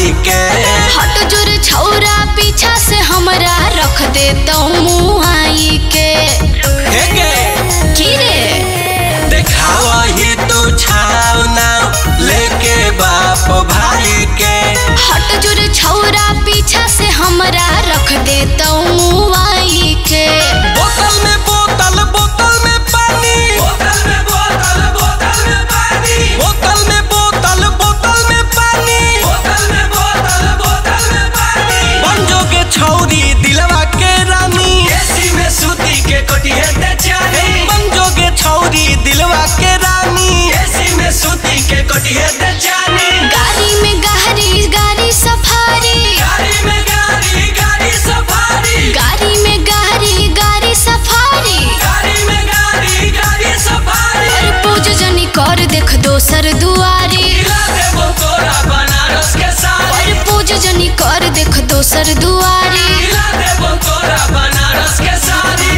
भारी के हट जुर छौरा पीछा से हमरा रख दे तो मुहाई के हे गे की रे देखावा ही तू छाव ना लेके बाप भाई के हट जुर छौरा पीछा से हमरा रख दे तो मुहाई के बोतल में बोतल बोतल में पानी बोतल में बोतल बोतल में पानी बोतल में बोतल बोतल में पानी बोतल में बोतल बोतल में पानी बंजोगे छौरी दिलवा के रानी एसी में सूती के कोटिए दे चानी बंजोगे छौरी दिलवा के रानी एसी में सूती के कोटिए दे चानी गाड़ी में गहरी गाड़ी सफारी गाड़ी में गाड़ी गाड़ी सफारी गाड़ी में गहरी गाड़ी सफारी गाड़ी में गाड़ी गाड़ी सफारी और पूज जनी कर देख दोसर दुआरी दिला देबो तोरा बनारस के साड़ी और पूज जनी कर देख दोसर दुआरी दिला देबो तोरा बनारस के साड़ी